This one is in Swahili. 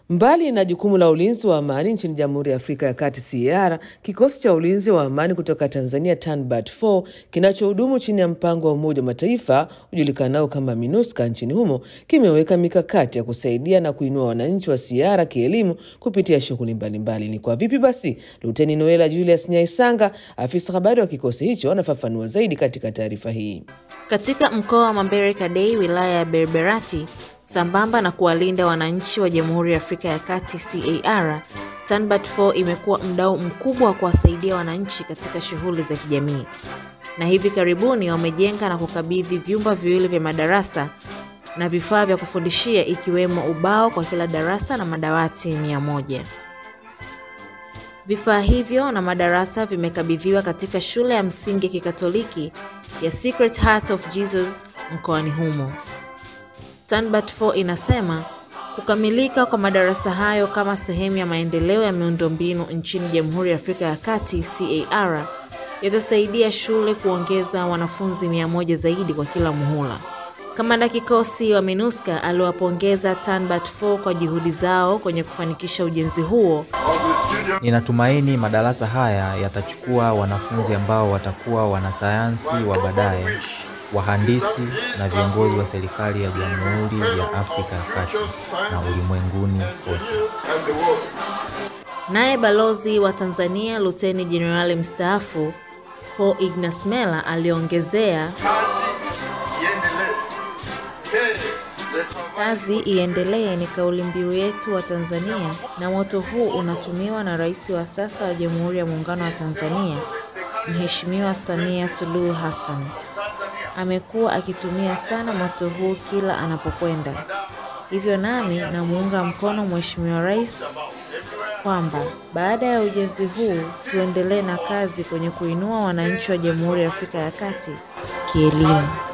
Mbali na jukumu la ulinzi wa amani nchini Jamhuri ya Afrika ya Kati CAR, kikosi cha ulinzi wa amani kutoka Tanzania TANBAT 4 kinachohudumu chini ya mpango wa Umoja wa Mataifa ujulikanao kama MINUSCA nchini humo kimeweka mikakati ya kusaidia na kuinua wananchi wa CAR kielimu kupitia shughuli mbalimbali. Ni kwa vipi basi? Luteni Noela Julius Nyaisanga, afisa habari wa kikosi hicho, anafafanua zaidi katika taarifa hii. Katika mkoa wa Mambere Kadei, wilaya ya Berberati, sambamba na kuwalinda wananchi wa Jamhuri ya Afrika ya Kati CAR, TANBAT 4 imekuwa mdau mkubwa wa kuwasaidia wananchi katika shughuli za kijamii, na hivi karibuni wamejenga na kukabidhi vyumba viwili vya madarasa na vifaa vya kufundishia ikiwemo ubao kwa kila darasa na madawati mia moja. Vifaa hivyo na madarasa vimekabidhiwa katika shule ya msingi ya Kikatoliki ya Secret Heart of Jesus mkoani humo. TANBAT 4 inasema kukamilika kwa madarasa hayo kama sehemu ya maendeleo ya miundombinu nchini Jamhuri ya Afrika ya Kati CAR yatasaidia shule kuongeza wanafunzi mia moja zaidi kwa kila muhula. Kamanda kikosi wa MINUSCA aliwapongeza TANBAT 4 kwa juhudi zao kwenye kufanikisha ujenzi huo. Ninatumaini madarasa haya yatachukua wanafunzi ambao watakuwa wanasayansi wa baadaye, wahandisi na viongozi wa serikali ya Jamhuri ya Afrika ya Kati na ulimwenguni kote. Naye balozi wa Tanzania Luteni Jenerali mstaafu Paul Ignas Mela aliongezea Kazi iendelee ni kauli mbiu yetu wa Tanzania, na moto huu unatumiwa na Rais wa sasa wa Jamhuri ya Muungano wa Tanzania, Mheshimiwa Samia Suluhu Hassan. Amekuwa akitumia sana moto huu kila anapokwenda. Hivyo nami namuunga mkono Mheshimiwa Rais kwamba baada ya ujenzi huu tuendelee na kazi kwenye kuinua wananchi wa Jamhuri ya Afrika ya Kati kielimu.